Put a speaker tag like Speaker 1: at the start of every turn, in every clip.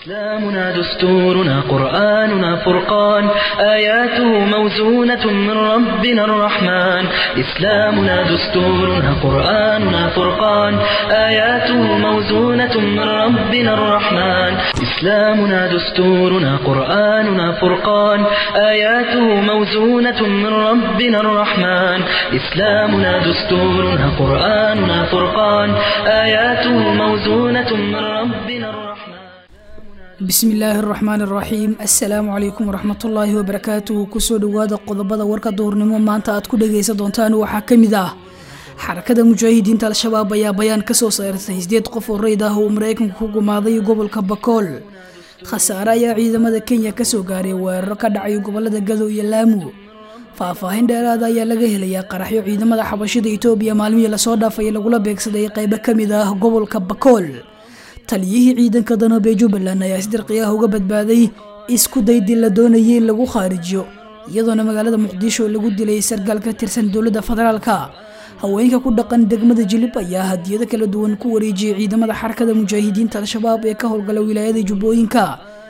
Speaker 1: إسلامنا دستورنا قرآننا فرقان آياته موزونة من ربنا الرحمن إسلامنا دستورنا قرآننا فرقان آياته موزونة من ربنا الرحمن إسلامنا دستورنا قرآننا فرقان آياته موزونة من ربنا الرحمن إسلامنا دستورنا قرآننا فرقان آياته موزونة من ربنا الرحمن
Speaker 2: bismi illaahi araxmaan araxiim assalaamu calaykum waraxmatullaahi wabarakaatuhu kusoo dhowaada qodobada warka duhurnimo maanta aad ku dhagaysan doontaan waxaa ka mid ah xarakada mujaahidiinta al-shabaab ayaa bayaan kasoo saartay sideed qof oo reyd ah uu maraykanku ku gumaaday gobolka bakool khasaare ayaa ciidamada kenya kasoo gaaray weeraro ka dhacay gobolada gado iyo laamu faahfaahin dheeraada ayaa laga helayaa qaraxyo ciidamada xabashida itoobiya maalmihii lasoo dhaafay lagula beegsaday qeybo kamid ah gobolka bakool taliyihii ciidanka danoobe jubbaland ayaa si dirqi ah uga badbaaday isku daydii la doonayay in lagu khaarijiyo iyadoona magaalada muqdisho lagu dilay sargaal ka tirsan dowladda federaalka haweenka ku dhaqan degmada jilib ayaa hadiyado kala duwan ku wareejiyay ciidamada xarakada mujaahidiinta al-shabaab ee ka howlgala wilaayada jubbooyinka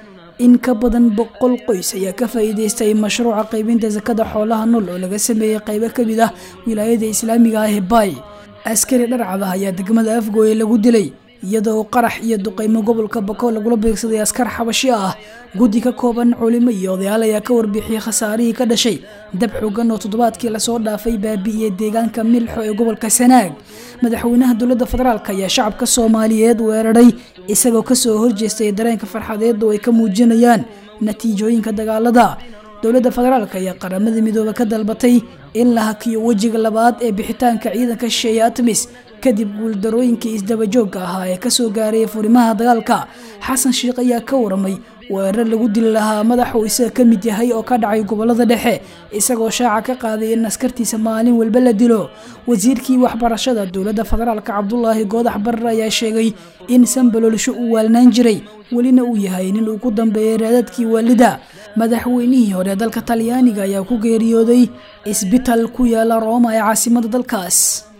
Speaker 2: in ka badan boqol qoys ayaa ka faa'iideystay mashruuca qaybinta sakada xoolaha nool oo laga sameeyey qaybo kamid ah wilaayada islaamiga ah ee baay askari dharcada ayaa degmada afgooye lagu dilay iyadoo qarax iyo duqeymo gobolka bakool lagula beegsaday askar xabashi ah guddi ka kooban culimo iyo odayaal ayaa ka warbixiyey khasaarihii ka dhashay dab xoogan oo toddobaadkii lasoo dhaafay baabi'iyey deegaanka milxo ee gobolka sanaag madaxweynaha dowladda federaalk ayaa shacabka soomaaliyeed weeraray isagoo kasoo horjeestay dareenka farxadeed oo ay ka muujinayaan natiijooyinka dagaalada dowladda federaalk ayaa qaramada midoobe ka dalbatay in la hakiyo wejiga labaad ee bixitaanka ciidanka shisheeye atmis kadib guuldarooyinkii isdabajooga ahaa ee kasoo gaaray furimaha dagaalka xasan sheikh ayaa ka waramay weerar lagu dili lahaa madaxuu isaga ka mid yahay oo ka dhacay gobolada dhexe isagoo shaaca ka qaaday in askartiisa maalin walba la dilo wasiirkii waxbarashada dowladda federaalk cabdulaahi goodax barar ayaa sheegay in sanbalolsho uu waalnaan jiray welina uu yahay nin uu ku dambeeyay raadadkii waalida madaxweynihii hore dalka talyaaniga ayaa ku geeriyooday isbital ku yaala rooma ee caasimada dalkaas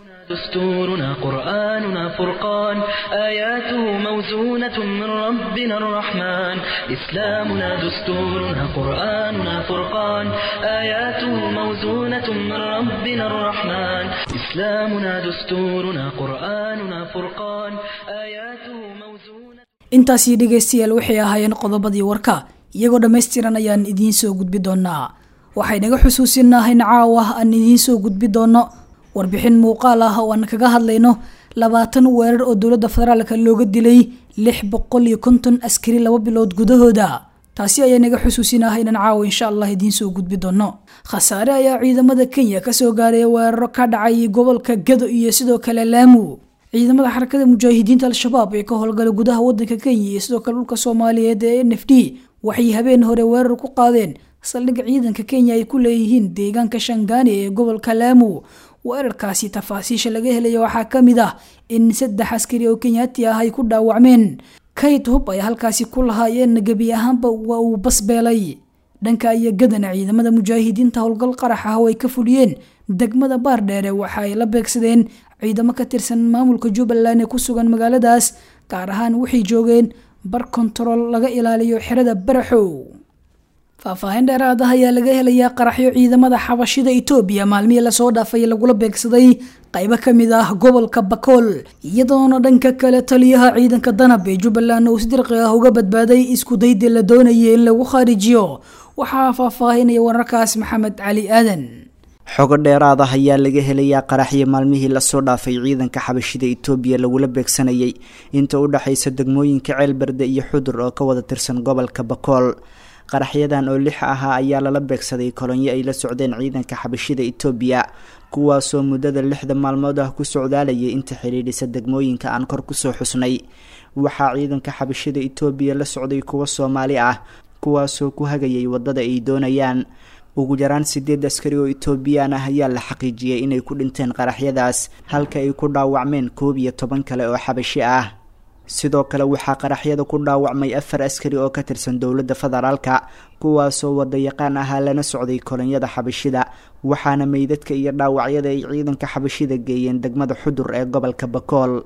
Speaker 1: دستورنا قرآننا فرقان آياته موزونة من ربنا الرحمن إسلامنا دستورنا قرآننا فرقان آياته موزونة من ربنا الرحمن إسلامنا دستورنا قرآننا فرقان آياته موزونة
Speaker 2: intaasii dhegaystayaal waxay ahaayeen qodobadii warka iyagoo dhammaystiran ayaan idiin soo gudbi doonaa waxay naga xusuusinahayn caawa aan idiin soo gudbi doono warbixin muuqaal ah oo aan kaga hadlayno labaatan weerar oo dowladda federaalka looga dilay lix boqol iyo konton askari laba bilood gudahooda taasi ayaa naga xusuusinaha inaan caawa insha allah idiin soo gudbi doono khasaare ayaa ciidamada kenya kasoo gaaray weeraro ka dhacay gobolka gado iyo sidoo kale laamu ciidamada xarakada mujaahidiinta al-shabaab ee ka howlgala gudaha wadanka kenya iyo sidoo kale dhulka soomaaliyeed ee n f d waxay habeen hore weerar ku qaadeen saldhig ciidanka kenya ay ku leeyihiin deegaanka shangaani ee gobolka laamu weerarkaasi tafaasiisha laga helaya waxaa ka mid ah in saddex askari oo kenyaati ah ay ku dhaawacmeen kayd hub ay halkaasi ku lahaayeen gebi ahaanba waa uu basbeelay dhanka iyo gadana ciidamada mujaahidiinta howlgal qarax ah oo ay ka fuliyeen degmada baardheere waxa ay la beegsadeen ciidamo ka tirsan maamulka jubbaland ee ku sugan magaaladaas gaar ahaan waxay joogeen bar kontarool laga ilaaliyo xerada baraxow faahfaahin dheeraad ah ayaa laga helayaa qaraxyo ciidamada xabashida itoobiya maalmihii lasoo dhaafay lagula beegsaday qaybo kamid ah gobolka bakool iyadoona dhanka kale taliyaha ciidanka danab ee jubbaland uu si dirqi ah uga badbaaday isku daydii la doonayay in lagu khaarijiyo waxaa faahfaahinaya wararkaas maxamed cali aadan
Speaker 3: xogo dheeraad ah ayaa laga helayaa qaraxyo maalmihii lasoo dhaafay ciidanka xabashida itoobiya lagula beegsanayay inta u dhexaysa degmooyinka ceelberde iyo xudur oo ka wada tirsan gobolka bakool qaraxyadan oo lix ahaa ayaa lala beegsaday kolonyo ay la socdeen ciidanka xabashida itoobiya kuwaasoo muddada lixda maalmood ah ku socdaalayay inta xidhiidhisa degmooyinka aan kor kusoo xusnay waxaa ciidanka xabashida itoobiya la socday kuwo soomaali ah kuwaasoo ku hagayay waddada ay doonayaan ugu yaraan sideed askari oo etoobiyaan ah ayaa la xaqiijiyey inay ku dhinteen qaraxyadaas halka ay ku dhaawacmeen koob iyo toban kale oo xabashi ah sidoo kale waxaa qaraxyada ku dhaawacmay afar askari oo ka tirsan dowladda federaalka kuwaasoo wadayaqaan ahaa lana socday kolonyada xabashida waxaana meydadka iyo dhaawacyada ay ciidanka xabashida geeyeen degmada xudur ee gobolka bakool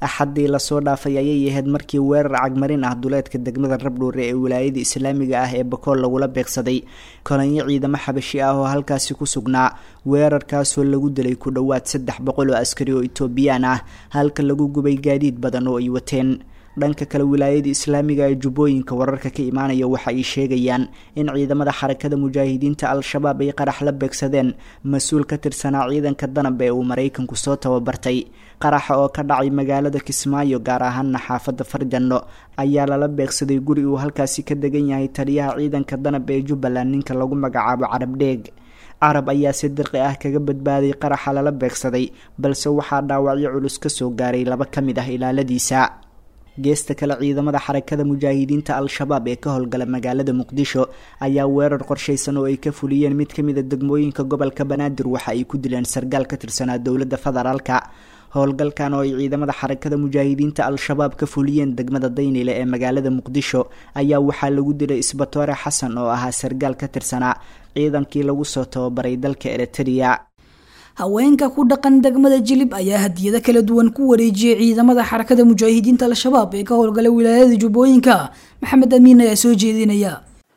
Speaker 3: axaddii lasoo dhaafay ayay ahayd markii weerar cagmarin ah duleedka degmada rabdhuure ee wilaayada islaamiga ah ee bakool lagula beegsaday kolonyo ciidamo xabashi ah oo halkaasi ku sugnaa weerarkaasoo lagu dilay ku dhowaad saddex boqol oo askari oo etoobiyaan ah halka lagu gubay gaadiid badan oo ay wateen dhanka kale wilaayada islaamiga ee jubbooyinka wararka ka imaanaya waxa ay sheegayaan in ciidamada xarakada mujaahidiinta al-shabaab ay qarax la beegsadeen mas-uul ka tirsanaa ciidanka danab ee uu maraykanku soo tababartay qaraxa oo ka dhacay magaalada kismaayo gaar ahaana xaafadda farjanno ayaa lala beegsaday guri uu halkaasi ka degan yahay taliyaha ciidanka danab ee jubbaland ninka lagu magacaabo carab dheeg carab ayaa si dirqi ah kaga badbaaday qaraxa lala beegsaday balse waxaa dhaawacyo culus kasoo gaaray laba ka mid ah ilaaladiisa geesta kale ciidamada xarakada mujaahidiinta al-shabaab ee ka howlgala magaalada muqdisho ayaa weerar qorshaysan oo ay ka fuliyeen mid ka mid a degmooyinka gobolka banaadir waxa ay ku dileen sargaal ka tirsanaa dowladda federaalka howlgalkan oo ay ciidamada xarakada mujaahidiinta al-shabaab ka fuliyeen degmada daynile ee magaalada muqdisho ayaa waxaa lagu dilay isbatoore xasan oo ahaa sargaal ka tirsanaa ciidankii lagu soo tababaray dalka eritrea
Speaker 2: haweenka ku dhaqan degmada jilib ayaa hadiyado kala duwan ku wareejiyay ciidamada xarakada mujaahidiinta al-shabaab ee ka howlgala wilaayada jubbooyinka maxamed amiin ayaa soo jeedinaya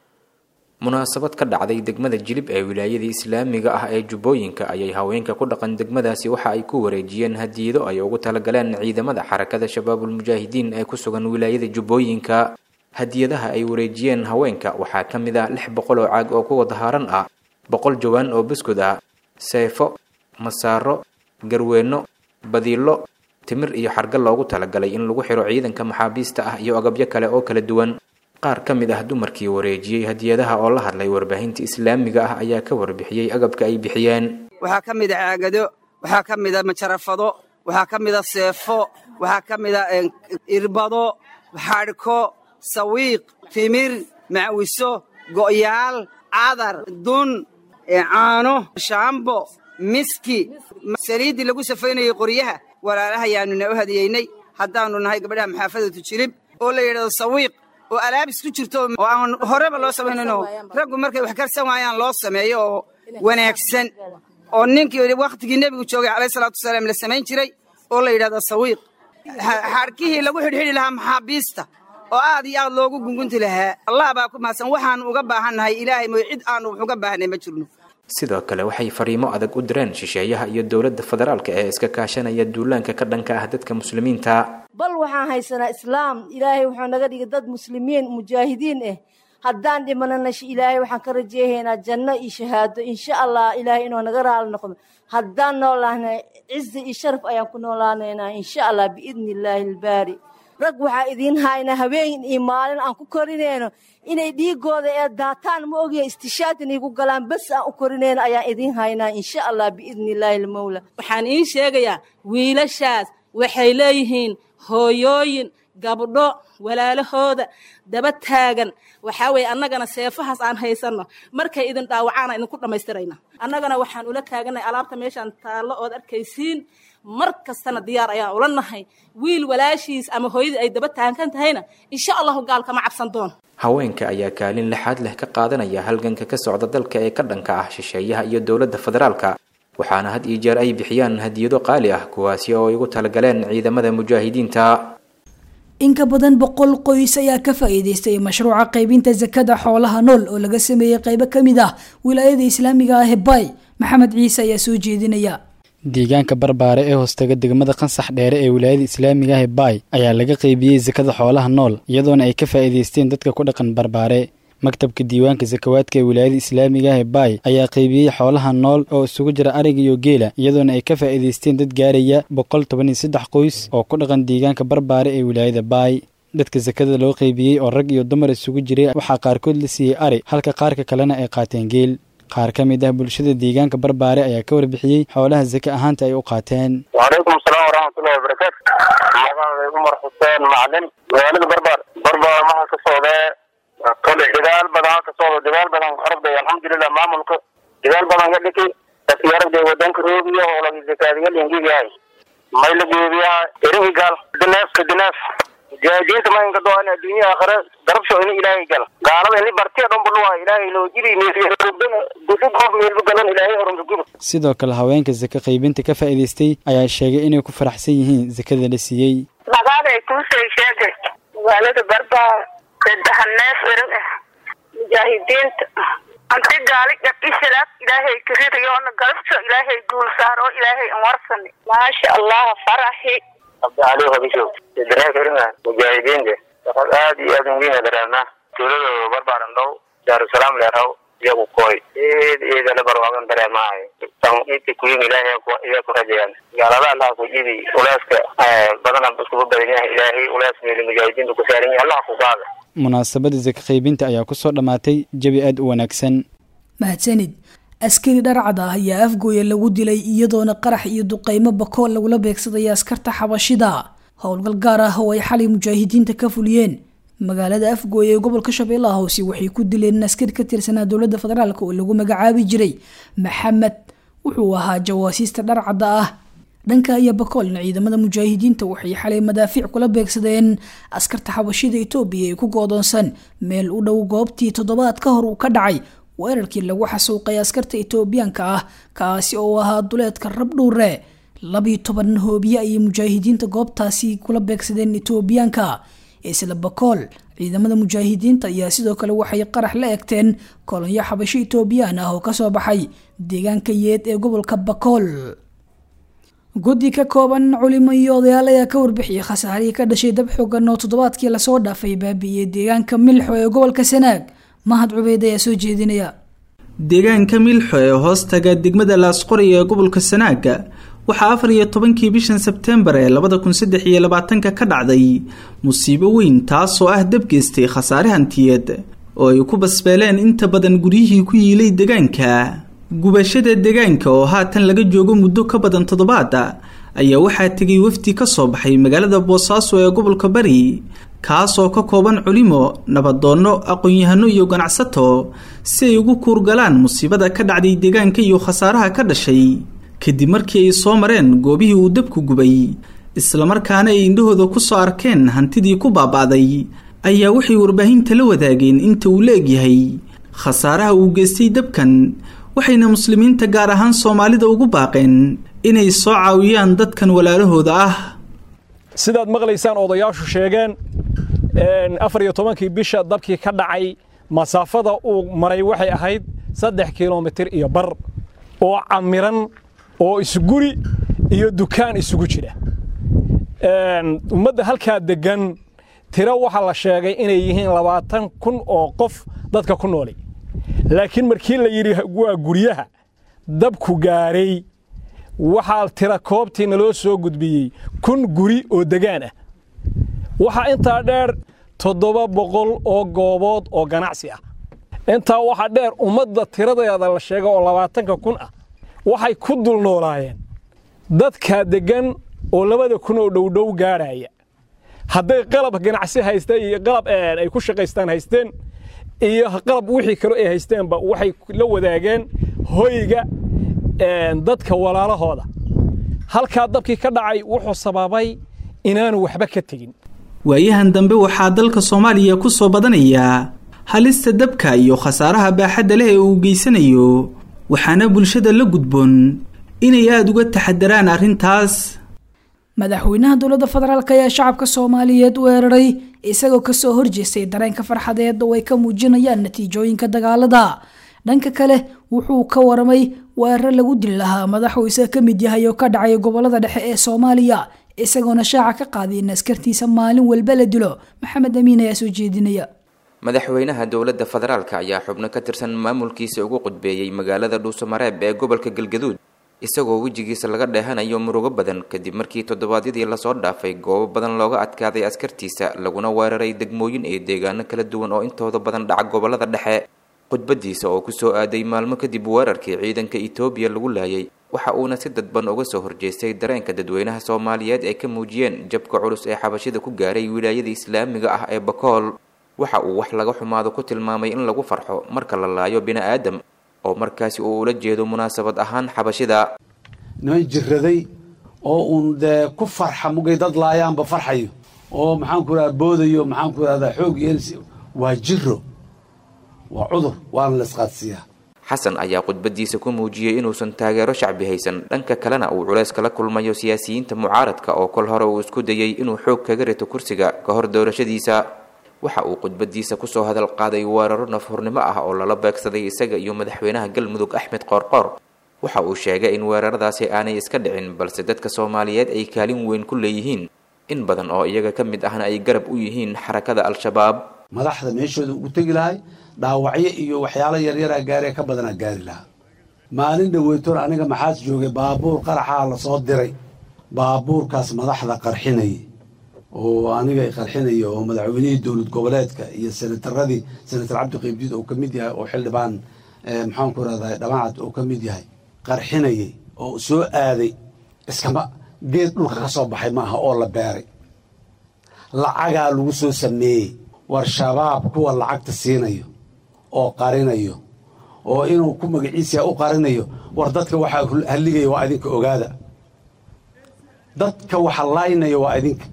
Speaker 4: munaasabad ka dhacday degmada jilib ee wilaayada islaamiga ah ee jubbooyinka ayay haweenka ku dhaqan degmadaasi waxa ay ku wareejiyeen hadiyado ay ugu talagaleen ciidamada xarakada shabaabulmujaahidiin ee ku sugan wilaayada jubbooyinka hadiyadaha ay wareejiyeen haweenka waxaa ka mid ah lix boqol oo caag oo kuwa dahaaran ah boqol jawaan oo buskud ah seefo masaaro garweenno badiilo timir iyo xarga loogu talagalay in lagu xiro ciidanka maxaabiista ah iyo agabyo kale oo kala duwan qaar ka mid ah dumarkii wareejiyey hadiyadaha oo la hadlay warbaahinta islaamiga ah ayaa ka warbixiyey agabka ay bixiyeen
Speaker 5: waxaa ka mid a caagado waxaa ka mid a majarafado waxaa ka mid a seefo waxaa ka mid a irbado xadhko sawiiq timir macwiso go'yaal cadar dun caano shaambo miski saliiddii lagu safaynayey qoryaha walaalahayaanuna u hadiyeynay haddaannu nahay gabadhaha maxaafadatu jilib oo la yidhahdo sawiiq oo alaabis ku jirto oo aan horeba loo samaynayno raggu markay wax karsan waayaan loo sameeyo oo wanaagsan oo ninkii wakhtigii nebigu joogay calayh salaatu wasalaam la samayn jiray oo la yidhahdo sawiiq xadhkihii lagu xidhxidhi lahaa maxaabiista oo aad iyo aad loogu gungunti lahaa allah baa ku mahadsan waxaannu uga baahannahay ilaahay mooy cid aannu wax uga baahnay ma jirno
Speaker 4: sidoo kale waxay fariimo adag u direen shisheeyaha iyo dowladda federaalka ee iska kaashanaya duulaanka ka dhanka ah dadka muslimiinta
Speaker 6: bal waxaan haysanaa islaam ilaahay wuxuu naga dhigay dad muslimiin mujaahidiin ah haddaan dhimanana ilaahay waxaan ka rajeehaynaa janno iyo shahaado insha allah ilaahay inuu naga raali noqdo haddaan noolaahna cizi iyo sharaf ayaan ku noolaanaynaa insha allah biidni illaahi albaari rag waxaa idiin haynaa habeen iyo maalin aan ku korinayno inay dhiigooda ee daataan ma ogya istishaad inay ku galaan bas aan u korinayno ayaan idiin haynaa insha allah biidni illaahi almawla
Speaker 7: waxaan iin sheegayaa wiilashaas waxay leeyihiin hooyooyin gabdho walaalahooda daba taagan waxaa weeye annagana seefahaas aan haysanno markay idin dhaawacaana idinku dhammaystirayna annagana waxaan ula taagannahay alaabta meeshaan taallo ood arkaysiin mar kastana diyaar ayaan ula nahay wiil walaashiis ama hooyadii ay daba taagan tahayna insha allahu gaalkama cabsan doon
Speaker 4: haweenka ayaa kaalin lixaad leh ka qaadanaya halganka ka socda dalka ee ka dhanka ah shisheeyaha iyo dowladda federaalka waxaana had iyo jeer ay bixiyaan hadiyado qaali ah kuwaasi oo ay ugu talagaleen ciidamada mujaahidiinta
Speaker 2: in ka badan boqol qoys ayaa ka faa'iidaystay mashruuca qaybinta sakada xoolaha nool oo laga sameeyey qaybo ka mid ah wilaayada islaamiga ah ee bay maxamed ciise ayaa soo jeedinaya
Speaker 8: deegaanka barbaare ee hoostaga degmada qansax dheere ee wilaayada islaamiga ah ee baay ayaa laga qaybiyey sakada xoolaha nool iyadoona ay ka faa'iidaysteen dadka ku dhaqan barbaare maktabka diiwaanka sakawaadka ee wilaayada islaamiga ah ee baay ayaa qaybiyey xoolaha nool oo isugu jira ariga iyo geela iyadoona ay ka faa'iidaysteen dad gaaraya boqol toban iyo saddex qoys oo ku dhaqan deegaanka barbaare ee wilaayada baay dadka sakada loo qaybiyey oo rag iyo dumar isugu jiray waxaa qaarkood la siiyey ari halka qaarka kalena ay qaateen geel qaar ka mid ah bulshada deegaanka barbaare ayaa ka warbixiyey xoolaha sake ahaanta ay u qaateen
Speaker 9: wacalaykum asalaam waraxmatullahi wabarakaatu magacaaday umar xuseen macalin magaalada barbaar barbaar maxaa ka socdee kole dagaal badan ka socdo dagaal badan aragday alxamdulilah maamulka dagaal badan ka dhiki dadkii aragday wadanka roobiya oo laga zakaadiga lingigahay may la geebiyaa erigi gaal dineef ka dineef mujaahidiinta maynka doon adduunya aakhira garabsho ini ilaahay gala gaalada ini bartiya dhan budhuwa ilaahay loo jiri meelrubana gudub qof meelba galan ilaahay horumsa guba
Speaker 8: sidoo kale haweenka saka qaybinta ka faa'iidaystay ayaa sheegay inay ku faraxsan yihiin sakada la siiyey
Speaker 10: magaaday kuusay sheegay magaalada barbaa saddex neef erin ah mujaahidiinta anti gaali gabdhisalaad ilaahay karirayoona galabso ilaahay guul saaro ilaahay an warsani maasha allah faraxi
Speaker 9: abdi cali habisho saddex erin ah mujaahidiinta shaqad aad iyo aad muhiim dareemnaa tuulada barbaaran dhow daarusalaam leeraw iyagu kooy eed eedale barwaagan dareemahay inta kuyin ilaahay iyaa ku rajayaan gaalada allah ku jidi ulaaska badana iskuba badan yahay ilaahay ulaas meeli mujaahidiinta ku saaran yahay allah ku qaada
Speaker 8: munaasabada saka qaybinta ayaa ku soo dhammaatay jabi aad u wanaagsan
Speaker 2: mahadsanid askari dharcad ah ayaa afgooya lagu dilay iyadoona qarax iyo duqeymo bakool lagula beegsaday askarta xabashida howlgal gaar ah oo ay xalay mujaahidiinta ka fuliyeen magaalada afgooya ee gobolka shabeellaha hoose waxay ku dileen askari ka tirsanaa dowladda federaalk oo lagu magacaabi jiray maxamed wuxuu ahaa jawaasiista dharcadda ah dhanka iyo bakoolna ciidamada mujaahidiinta waxay xalay madaafiic kula beegsadeen askarta xabashida etoobiya ee ku goodoonsan meel u dhow goobtii toddobaad ka hor uu ka dhacay weerarkii lagu xasuuqay askarta etoobiyaanka ah kaasi oo ahaa duleedka rabdhuure labiyo toban hoobiye ayay mujaahidiinta goobtaasi kula beegsadeen etoobiyaanka isla bakool ciidamada mujaahidiinta ayaa sidoo kale waxay qarax la egteen kolonyo xabasho etoobiyaan ah oo kasoo baxay deegaanka yeed ee gobolka bakool guddi ka kooban culimo iyo odayaal ayaa ka warbixiyay khasaarihii ka dhashay dab xoogan oo toddobaadkii lasoo dhaafay baabi'iyey deegaanka milxo ee gobolka sanaag mahad cubeyd ayaa soo jeedinaya
Speaker 11: deegaanka milxo ee hoostaga degmada laasqori ee gobolka sanaaga waxaa afar iyo tobankii bishan sebtembar ee labada kun saddex iyo labaatanka ka dhacday musiibo weyn taasoo ah dab geystay khasaare hantiyeed oo ay ku basbeeleen inta badan guryihii ku yiilay deegaanka gubashada deegaanka oo haatan laga joogo muddo ka badan toddobaada ayaa waxaa tegay wafdi ka soo baxay magaalada boosaaso ee gobolka bari kaasoo ka kooban culimo nabadoonno aqoon-yahano iyo ganacsato si ay ugu kuurgalaan musiibada ka dhacday deegaanka iyo khasaaraha ka dhashay kadib markii ay soo mareen goobihii uu dabku gubay islamarkaana ay indhahooda ku soo arkeen hantidii ku baaba'day ayaa waxay warbaahinta la wadaageen inta uu la egyahay khasaaraha uu geystay dabkan waxayna muslimiinta gaar ahaan soomaalida ugu baaqeen inay soo caawiyaan dadkan walaalahooda ah
Speaker 12: sidaad maqlaysaan odayaashu sheegeen afar iyo tobankii bisha dabkii ka dhacay masaafada uu maray waxay ahayd saddex kilomitir iyo bar oo camiran oo isguri iyo dukaan isugu jira ummadda halkaa deggan tiro waxaa la sheegay inay yihiin labaatan kun oo qof dadka ku nooli laakiin markii la yidhi waa guryaha dabku gaaray waxaa tira koobtii naloo soo gudbiyey kun guri oo degaan ah waxaa intaa dheer toddoba boqol oo goobood oo ganacsi ah intaa waxaa dheer ummadda tiradeeda la sheega oo labaatanka kun ah waxay ku dul noolaayeen dadkaa deggan oo labada kun oo dhowdhow gaadhaya hadday qalab ganacsi haysteen iyo qalab ay ku shaqaystaan haysteen iyo qalab wixii kale ay haysteenba waxay la wadaageen hoyga dadka walaalahooda halkaa dabkii ka dhacay wuxuu sababay inaanu waxba ka tegin
Speaker 11: waayahan dambe waxaa dalka soomaaliya ku soo badanayaa halista dabka iyo khasaaraha baaxadda leh ee uu geysanayo waxaana bulshada la gudboon inay aada uga taxadaraan arrintaas
Speaker 2: madaxweynaha dowladda federaalk ayaa shacabka soomaaliyeed weeraray isagoo kasoo horjeestay dareenka farxadeed oo ay ka muujinayaan natiijooyinka dagaalada dhanka kale wuxuu ka waramay weerar lagu dili lahaa madaxuu isaga ka mid yahay oo ka dhacay gobolada dhexe ee soomaaliya isagoona shaaca ka qaaday in askartiisa maalin walba la dilo maxamed amiin ayaa soo jeedinaya
Speaker 4: madaxweynaha dowladda federaalk ayaa xubno ka tirsan maamulkiisa ugu qudbeeyey magaalada dhuusamareeb ee gobolka galgaduud isagoo wejigiisa laga dheehanayo murugo badan kadib markii toddobaadyadii lasoo dhaafay goobo badan looga adkaaday askartiisa laguna weeraray degmooyin iyo deegaano kala duwan oo intooda badan dhaca gobolada dhexe khudbadiisa oo kusoo aaday maalmo kadib weerarkii ciidanka etoobiya lagu laayay waxa uuna si dadban uga soo horjeestay dareenka dadweynaha soomaaliyeed ay ka muujiyeen jabka culus ee xabashida ku gaaray wilaayada islaamiga ah ee bakool waxa uu wax laga xumaado ku tilmaamay in lagu farxo marka la laayo bini-aadam oo markaasi uu ula jeedo munaasabad ahaan xabashida
Speaker 13: niman jiraday oo uun dee ku farxa mugay dad laayaanba farxayo oo maxaanku rahda boodayo maxaanku rahdaa xoog yeelsi waa jiro waa cudur waana la isqaadsiiyaa
Speaker 4: xasan ayaa khudbadiisa ku muujiyey inuusan taageero shacbi haysan dhanka kalena uu culays kala kulmayo siyaasiyiinta mucaaradka oo kol hore uu isku dayey inuu xoog kaga rito kursiga ka hor doorashadiisa waxa uu khudbadiisa kusoo hadal qaaday weeraro nafhurnimo ah oo lala beegsaday isaga iyo madaxweynaha galmudug axmed qoorqoor waxa uu sheegay in weeraradaasi aanay iska dhicin balse dadka soomaaliyeed ay kaalin weyn ku leeyihiin in badan oo iyaga ka mid ahna ay garab u yihiin xarakada al-shabaab
Speaker 13: madaxda meeshooda ugu tegi lahay dhaawacyo iyo waxyaalo yaryaraa gaaree ka badanaa gaari lahaa maalin dhaweytoon aniga maxaas joogay baabuur qaraxaa lasoo diray baabuurkaas madaxda qarxinaya oo aniga qarxinaya oo madaxweynihii dowlad goboleedka iyo senataradii senatar cabdi qaybdiid oo ka mid yahay oo xildhibaan maxaanku rahdaa dhamacad oo ka mid yahay qarxinayay oo soo aaday iskama geed dhulka ka soo baxay maaha oo la beeray lacagaa lagu soo sameeyey war shabaab kuwa lacagta siinayo oo qarinayo oo inuu ku magaciisa u qarinayo war dadka waxaa halligaya waa idinka ogaada dadka waxa laynaya waa idinka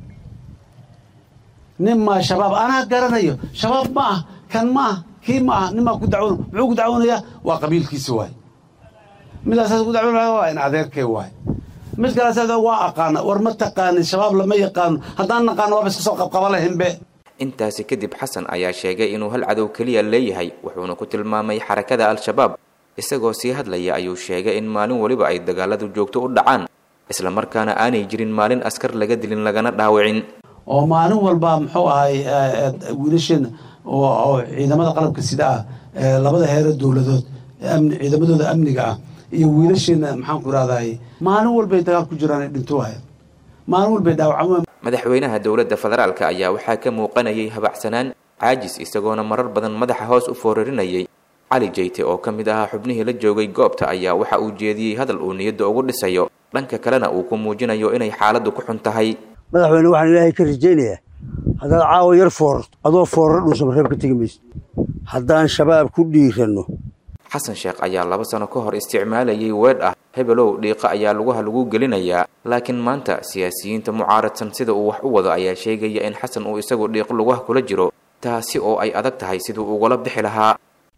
Speaker 13: nin maa shabaab anaa garanayo shabaab ma ah kan ma ah kii ma ah nin maa ku dacwoon muxuu ku dacwoonayaa waa qabiilkiisa waay midaasaas ku dacwoonaya waa in adeerkay waay mid kaleas waa aqaana war ma taqaanin shabaab lama yaqaano haddaan naqaano waaba iska soo qabqaba lahinbe
Speaker 4: intaasi kadib xasan ayaa sheegay inuu hal cadow keliya leeyahay wuxuuna ku tilmaamay xarakada al-shabaab isagoo sii hadlaya ayuu sheegay in maalin weliba ay dagaaladu joogto u dhacaan isla markaana aanay jirin maalin askar laga dilin lagana dhaawicin
Speaker 13: oo maalin walba muxuu ahay wiilasheena oo ciidamada qalabka sida ah labada heero dowladood ciidamadooda amniga ah iyo wiilasheena maxaanku irahday maalin walbay dagaal ku jiraan dhinto waaya maalin walbay dhaawacaan
Speaker 4: madaxweynaha dowladda federaalka ayaa waxaa ka muuqanayay habacsanaan caajis isagoona marar badan madaxa hoos u foorarinayay cali jeyte oo ka mid ahaa xubnihii la joogay goobta ayaa waxa uu jeediyey hadal uu niyadda ugu dhisayo dhanka kalena uu ku muujinayo inay xaaladdu ku xun tahay
Speaker 14: madaxweyne waxaan ilaahay ka rajaynayaa haddaad caawa yar foorarto adoo fooraro dhuusan reeb ka tegi mayso haddaan shabaab ku dhiiranno
Speaker 4: xasan sheekh ayaa laba sano ka hor isticmaalayay weedh ah hebelow dhiiqa ayaa lugaha lagu gelinayaa laakiin maanta siyaasiyiinta mucaaradsan sida uu wax u wado ayaa sheegaya in xasan uu isagu dhiiq lugaha kula jiro taasi oo ay adag tahay siduu ugala bixi lahaa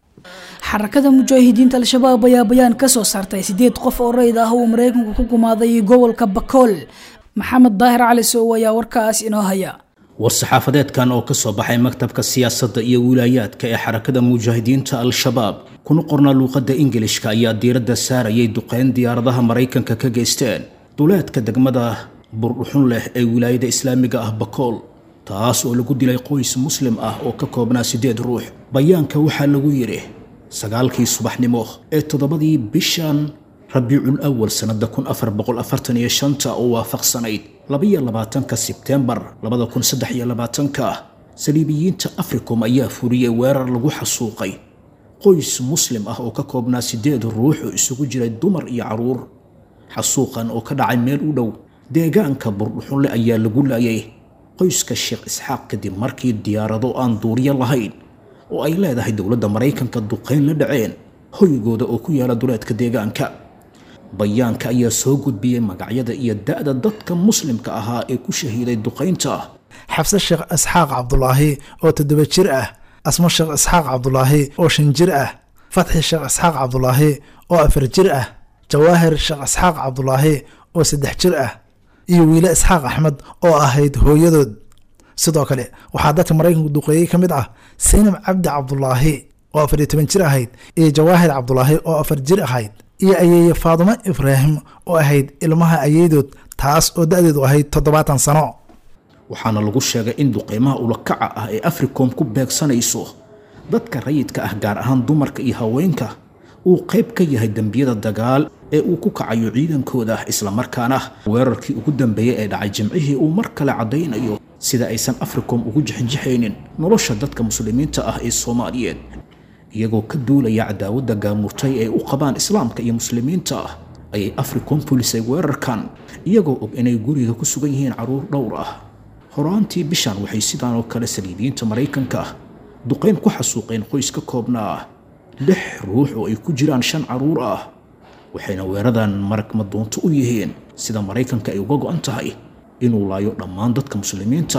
Speaker 2: xarakada mujaahidiinta al-shabaab ayaa bayaan ka soo saartay sideed qof oo rayid ah uu maraykanku ku gumaaday gobolka bakool maxamed daahir cali sow ayaa warkaas inoo haya
Speaker 15: war-saxaafadeedkan oo ka soo baxay maktabka siyaasadda iyo wilaayaadka ee xarakada mujaahidiinta al-shabaab kuna qornaa luuqadda ingilishka ayaa diiradda saarayay duqeyn diyaaradaha maraykanka ka geysteen duleedka degmada burdhuxun leh ee wilaayada islaamiga ah bakool taas oo lagu dilay qoys muslim ah oo ka koobnaa siddeed ruux bayaanka waxaa lagu yidhi sagaalkii subaxnimo ee toddobadii bishan rabiicul awal sannada kun afar boqol afartan iyo shanta oo waafaqsanayd labaiyo labaatanka sebtembar labada kun saddex iyo labaatanka saliibiyiinta africom ayaa furiyey weerar lagu xasuuqay qoys muslim ah oo ka koobnaa siddeed ruux oo isugu jiray dumar iyo carruur xasuuqan oo ka dhacay meel u dhow deegaanka burdhuxunle ayaa lagu laayay qoyska sheekh isxaaq kadib markii diyaarado aan duuriyo lahayn oo ay leedahay dowladda maraykanka duqayn la dhaceen hoygooda oo ku yaala duleedka deegaanka bayaanka ayaa soo gudbiyey magacyada iyo da'da dadka muslimka ahaa ee ku shahiiday duqaynta
Speaker 16: xabse sheekh isxaaq cabdulaahi oo toddoba jir ah asmo sheekh isxaaq cabdulaahi oo shan jir ah fatxi sheekh isxaaq cabdulaahi oo afar jir ah jawaahir sheekh isxaaq cabdulaahi oo saddex jir ah iyo wiile isxaaq axmed oo ahayd hooyadood sidoo kale waxaa dadka maraykanku duqeeyey ka mid ah saynab cabdi cabdulaahi oo afar iyo toban jir ahayd iyo jawaahir cabdulaahi oo afar jir ahayd iyo ayeeye faadumo ibraahim oo ahayd ilmaha ayeydood taas oo da-deedu ahayd toddobaatan sano
Speaker 15: waxaana lagu sheegay in duqeymaha ulakaca ah ee africom ku beegsanayso dadka rayidka ah gaar ahaan dumarka iyo haweenka uu qayb ka yahay dembiyada dagaal ee uu ku kacayo ciidankooda islamarkaana weerarkii ugu dambeeyey ee dhacay jimcihii uu mar kale caddaynayo sida aysan africom ugu jixinjixaynin nolosha dadka muslimiinta ah ee soomaaliyeed iyagoo ka duulaya cadaawadda gaamurtay ee u qabaan islaamka iyo muslimiinta ah ayay africom fulisay weerarkan iyagoo og inay guriga ku sugan yihiin carruur dhowr ah horaantii bishan waxay sidaan oo kale saliibiyiinta maraykanka ah duqayn ku xasuuqeen qoys ka koobnaa lix ruux oo ay ku jiraan shan carruur ah waxayna weeradan marag madoonto u yihiin sida maraykanka ay uga go'an tahay inuu laayo dhammaan dadka muslimiinta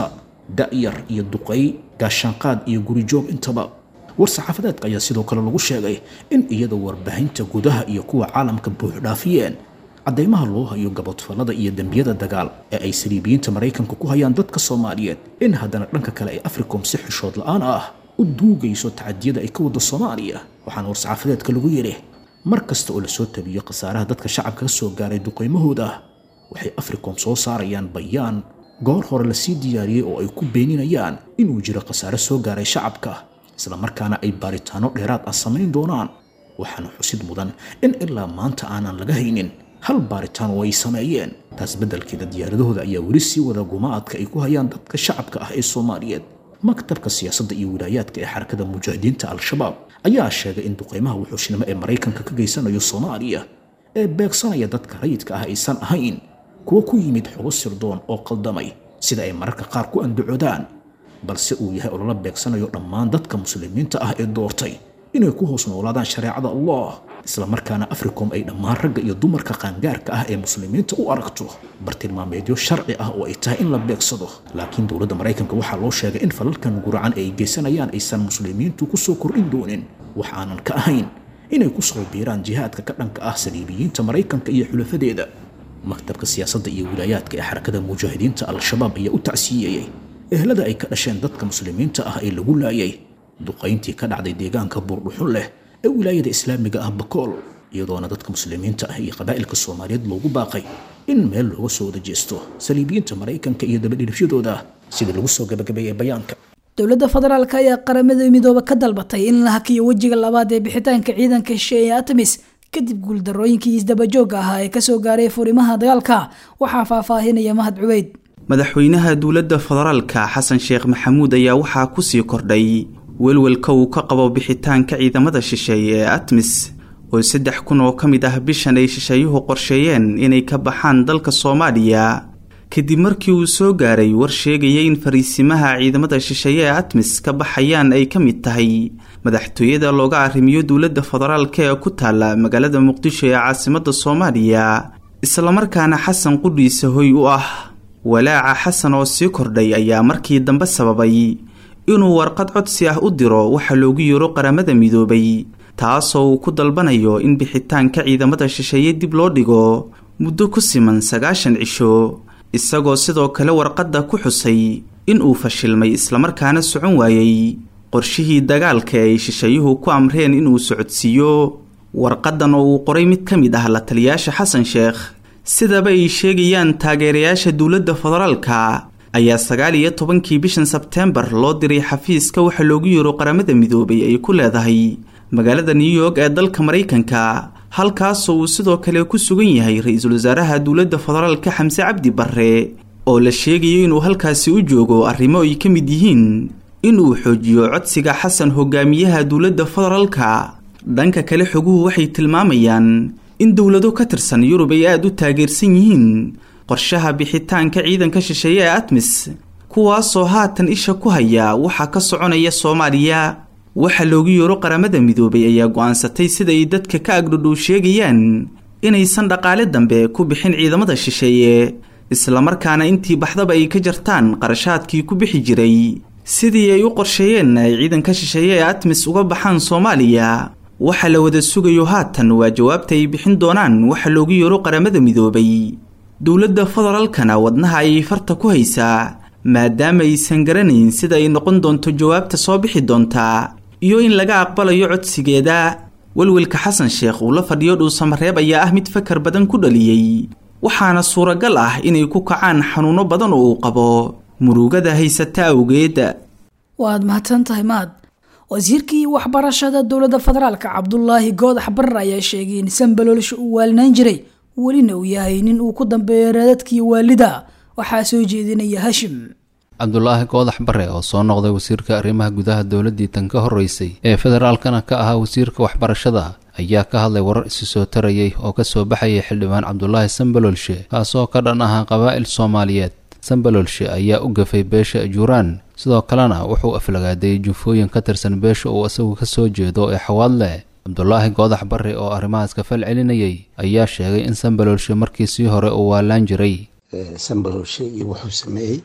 Speaker 15: da'yar iyo duqay gaashaanqaad iyo gurijoog intaba war saxaafadeedka ayaa sidoo kale lagu sheegay in iyadoo warbaahinta gudaha iyo kuwa caalamka buuxdhaafiyeen caddaymaha loo hayo gabodfallada iyo dembiyada dagaal ee ay saliibiyiinta maraykanka ku hayaan dadka soomaaliyeed in haddana dhanka kale ay africom si xishood la'aan ah u duugayso tacadiyada ay ka wadda soomaaliya waxaana war-saxaafadeedka lagu yidhi mar kasta oo lasoo tabiyo khasaaraha dadka shacabka ka soo gaaray duqaymahooda waxay africom soo saarayaan bayaan goor hore lasii diyaariyey oo ay ku beeninayaan inuu jiro khasaare soo gaaray shacabka islamarkaana ay baaritaano dheeraad ah samayn doonaan waxaana xusid mudan in ilaa maanta aanan laga haynin hal baaritaan oo ay sameeyeen taas beddelkeeda diyaaradahooda ayaa weli sii wada gumaadka ay ku hayaan dadka shacabka ah ee soomaaliyeed maktabka siyaasadda iyo wilaayaadka ee xarakada mujaahidiinta al-shabaab ayaa sheegay in duqaymaha wuxuushnimo ee maraykanka ka geysanayo soomaaliya ee beegsanaya dadka rayidka ah aysan ahayn kuwa ku yimid xogo sirdoon oo qaldamay sida ay mararka qaar ku andacoodaan balse uu yahay oo lala beegsanayo dhammaan dadka muslimiinta ah ee doortay inay ku hoos noolaadaan shareecada allah islamarkaana africom ay dhammaan ragga iyo dumarka qaangaarka ah ee muslimiinta u aragto bartilmaameedyo sharci ah oo ay tahay in la beegsado laakiin dowladda maraykanka waxaa loo sheegay in falalkan guracan ee ay geysanayaan aysan muslimiintu ku soo kordhin doonin wax aanan ka ahayn inay ku soo biiraan jihaadka ka dhanka ah saliibiyiinta maraykanka iyo xulafadeeda maktabka siyaasadda iyo wilaayaadka ee xarakada mujaahidiinta al-shabaab ayaa u tacsiiyeyey ehlada ay ka dhasheen dadka muslimiinta ah ee lagu laayay duqayntii ka dhacday deegaanka buurdhuxun leh ee wilaayada islaamiga ah bakool iyadoona dadka muslimiinta ah iyo qabaa'ilka soomaaliyeed loogu baaqay in meel looga soo wada jeesto saliibiyiinta maraykanka iyo dabadhilifyadooda sida lagu soo gabagabeeyey bayaanka
Speaker 2: dowladda federaalk ayaa qaramada midooba ka dalbatay in la hakiyo wejiga labaad ee bixitaanka ciidanka shisheeye atamis kadib guuldarooyinkii isdabajooga ahaa ee kasoo gaaray furimaha dagaalka waxaa faahfaahinaya mahad cubeyd
Speaker 11: madaxweynaha dowladda federaalka xasan sheekh maxamuud ayaa waxaa kusii kordhay welwelka uu ka qabo bixitaanka ciidamada shisheeye ee atmis oo saddex kun oo ka mid ah bishan ay shisheeyuhu qorsheeyeen inay ka baxaan dalka soomaaliya kadib markii uu soo gaaray war sheegaya in fariisimaha ciidamada shisheeye ee atmis ka baxayaan ay ka mid tahay madaxtooyada looga arrimiyo dowladda federaalka ee ku taala magaalada muqdisho ee caasimadda soomaaliya islamarkaana xasan qudhiisa hoy u ah walaaca xasan oo sii kordhay ayaa markii dambe sababay inuu warqad codsi ah u diro waxa loogu yeero qaramada midoobay taasoo uu ku dalbanayo in bixitaanka ciidamada shisheeye dib loo dhigo muddo ku siman sagaashan cisho isagoo sidoo kale warqadda ku xusay in uu fashilmay islamarkaana socon waayey qorshihii dagaalka ay shisheeyuhu ku amreen inuu socodsiiyo warqadan oo uu qoray mid ka mid ah la taliyaasha xasan sheekh sidaba ay sheegayaan taageerayaasha dowladda federaalka ayaa sagaal iyo tobankii bishan sebteembar loo diray xafiiska waxa loogu yeero qaramada midoobay ay ku leedahay magaalada new york ee dalka maraykanka halkaasoo uu sidoo kale ku sugan yahay ra-iisul wasaaraha dowladda federaalka xamse cabdi barre oo la sheegayo inuu halkaasi u joogo arrimo ay ka mid yihiin inuu xoojiyo codsiga xasan hogaamiyaha dowladda federaalka dhanka kale xoguhu waxay tilmaamayaan in dowlado ka tirsan yurub ay aada u taageersan yihiin qorshaha bixitaanka ciidanka shisheeye ee atmis kuwaasoo haatan isha ku haya waxaa ka soconaya soomaaliya waxa loogu yeero qaramada midoobay ayaa go-aansatay sida ay dadka ka agdhodhow sheegayaan inaysan dhaqaale dambe ku bixin ciidamada shisheeye islamarkaana intii baxdaba ay ka jartaan qarashaadkii ku bixi jiray sidii ay u qorsheeyeen ay ciidanka shisheeye ee atmis uga baxaan soomaaliya waxa la wada sugayo haatan waa jawaabta ay bixin doonaan waxa loogu yeero qaramada midoobay dowladda federaalkana wadnaha ayay farta ku haysaa maadaama aysan garanayn sida ay noqon doonto jawaabta soo bixi doontaa iyo in laga aqbalayo codsigeeda welwelka xasan sheekh uu la fadhiyo dhuusamareeb ayaa ah mid fakar badan ku dhaliyey waxaana suuragal ah inay ku kacaan xanuuno badan oo uu qabo murugada haysata awgeed
Speaker 2: waad mahadsan tahay maad wasiirkii waxbarashada dowladda federaalka cabdulaahi goodax barar ayaa sheegay in sanbaloolsha uu waalinaan jiray welina uu yahay nin uu ku dambeeyo raadadkii waalida waxaa soo jeedinaya hashim
Speaker 17: cabdulaahi goodax bare oo soo noqday wasiirka arrimaha gudaha dowladdii tan ka horreysay ee federaalkana ka ahaa wasiirka waxbarashada ayaa ka hadlay warar isi soo tarayay oo kasoo baxayay xildhibaan cabdulaahi sanbaloolshe kaasoo ka dhan ahaa qabaa'il soomaaliyeed sanbaloolshe ayaa u gafay beesha ajuuraan sidoo kalena wuxuu aflagaadeeyey jufooyin ka tirsan beesha uu isagu ka soo jeedo ee xawaadleh cabdulaahi goodax barre oo arrimahaas ka fal celinayay ayaa sheegay in sanbaloolshe markii sii hore uu waalaan jiray
Speaker 18: sanbaloolshe iyo wuxuu sameeyey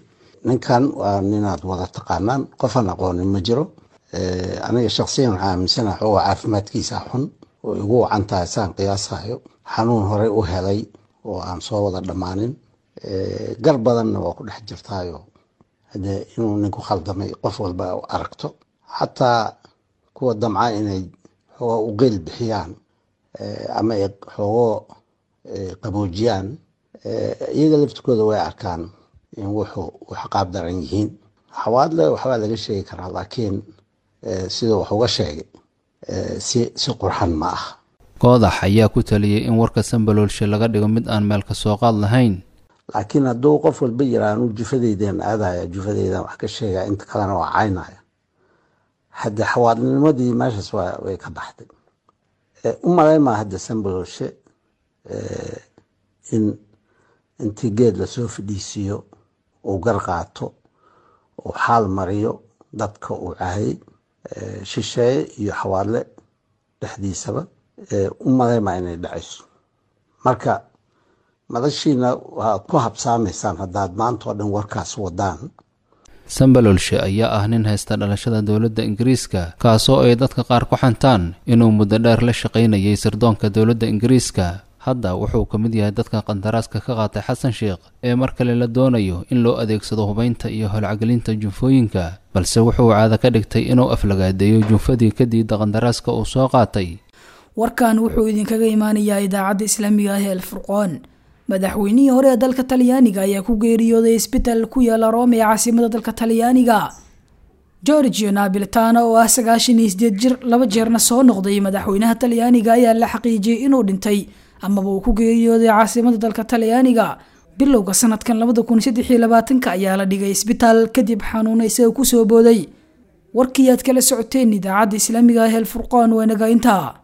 Speaker 18: ninkan waa ninaad wada taqaanaan qofaan aqoonin ma jiro aniga shaksiyan waxaa aaminsanaha xooga caafimaadkiisa xun oo igu wacan tahay saan qiyaasayo xanuun horey u helay oo aan soo wada dhammaanin gar badanna waa ku dhex jirtaayo hadee inuu ninku khaldamay qof walba aragto xataa kuwa damca inay xooga u qeyl bixiyaan ama ay xoogoo qaboojiyaan iyaga laftikooda way arkaan in wuxuu wax qaab daran yihiin xawaadle waxbaa laga sheegi karaa laakiin sida wax uga sheegay si si qurxan ma ah
Speaker 17: goodax ayaa ku taliyey in warka sambaloolshe laga dhigo mid aan meel ka soo qaad lahayn
Speaker 18: laakiin hadduu qof walba yira anuu jufadeydan aadaya jufadeydan wax ka sheegaya inta kalena waa caynaya hadde xawaadlinimadii meeshaas way ka baxday u malaymaa hadda sambaloolshe in intii geed lasoo fadhiisiiyo uu gar qaato uu xaal mariyo dadka uu caayay shisheeye iyo xawaadle dhexdiisaba u malaymaa inay dhacayso marka madashiina waaad ku habsaamaysaan haddaad maanta oo dhan warkaas wadaan
Speaker 17: sambalolshe ayaa ah nin haysta dhalashada dowladda ingiriiska kaasoo ay dadka qaar ku xantaan inuu muddo dheer la shaqaynayay sirdoonka dowladda ingiriiska hadda wuxuu ka mid yahay dadka qandaraaska ka qaatay xasan sheekh ee mar kale la doonayo in loo adeegsado hubaynta iyo holcagelinta junfooyinka balse wuxuu caado ka dhigtay inuu aflagaadeeyo junfadii ka diida qandaraaska uu soo qaatay
Speaker 2: warkan wuxuu idinkaga imaanayaa idaacadda islaamiga ah ee alfurqoon madaxweynihii hore ee dalka talyaaniga ayaa ku geeriyooday isbital ku yaala rome ee caasimada dalka talyaaniga georgio nabiltana oo ah sagaashan iyo sideed jir laba jeerna soo noqday madaxweynaha talyaaniga ayaa la xaqiijiyey inuu dhintay amaba uu ku geeriyooday caasimada dalka talyaaniga bilowga sanadkan labada kun saddex iyo labaatanka ayaa la dhigay isbitaal kadib xanuuna isaga kusoo booday warkii aad kala socoteen idaacadda islaamiga ah ee alfurqaan waa naga intaa